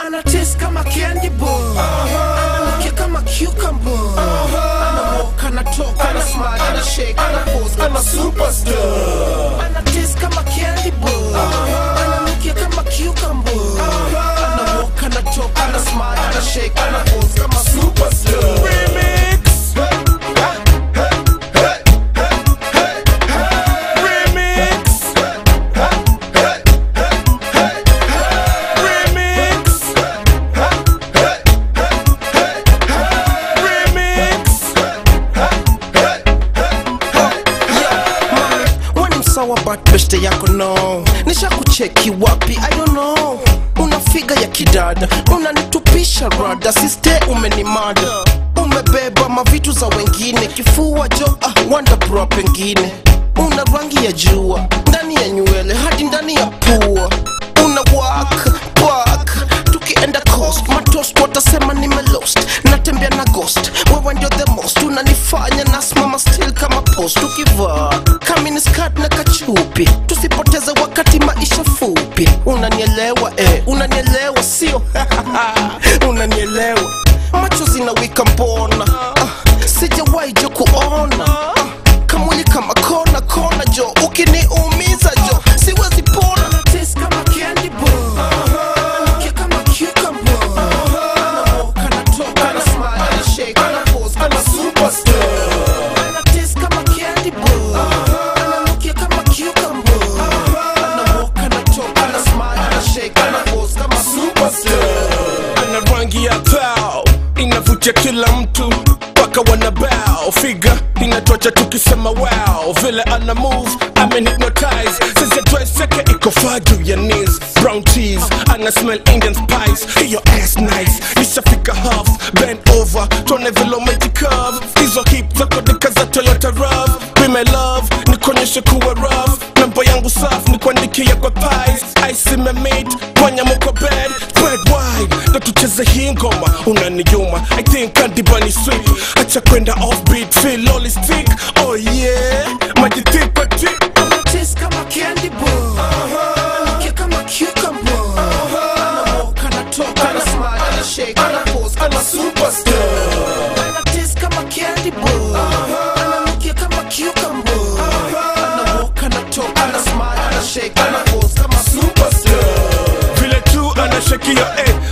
Anatis kama candy bar Ananukia kama cucumber Anamoka, anatoka, ana smile, ana shake, ana pose kama superstar Anatis kama candy bar Ananukia kama cucumber Anamoka, anatoka, ana smile, ana shake, ana pose kama superstar Remix Remix Remix Remix wani msawa but beste yako no nisha kucheki wapi i don't know una figa ya kidada unanitupisha rada siste umenimada umebeba mavitu za wengine kifua jo ah, wanda bro pengine una rangi ya jua ndani ya nywele hadi ndani ya pua una wak pak tukienda coast matost watasema nimelost natembea na ghost wewe ndio the most unanifanya nasimama still kama post ukivaa kaminiskat na kachupi tusipoteze wakati maisha fupi unanielewa eh, unanielewa sio unanielewa macho zinawika mbona ah, sijawahi jo kuona ah, kamwili kama kona kona jo ukiniumiza jo siwezi pona Taste kama candy bar. Ananukia kama cucumber. Anamoka, anatoka, ana smile, ana shake, ana pose kama superstar. Ana taste kama candy bar. Ananukia kama cucumber. Anamoka, anatoka, ana smile, ana shake, ana pose kama superstar. ana rangi ya tao inavutia kila mtu mpaka wanabao figa inatocha tukisema wow vile ana move amenhypnotize sisi dress yake iko faa juu ya knees brown cheese ana smell indian spice hiyo ass nice ishafika half bend over tuone vile umejicurve hizo hip zako dika za toyota rav be my love nikuonyeshe kuwa rough namba yangu safi nikuandikia kwa pies ice imemade kwanya mko bed spread wide ndo tucheze hii ngoma unaniyuma i think kandibani sweet acha kwenda offbeat feel all is thick oh yeah majitipa tip Taste kama candy bar. Ananukia kama cucumber. Anamoka, anatoka, ana smile, ana shake, ana pose kama superstar. Ana taste kama candy bar. Ananukia kama cucumber. Anamoka, anatoka, ana smile, ana shake, ana pose kama superstar. vile tu anashakia eh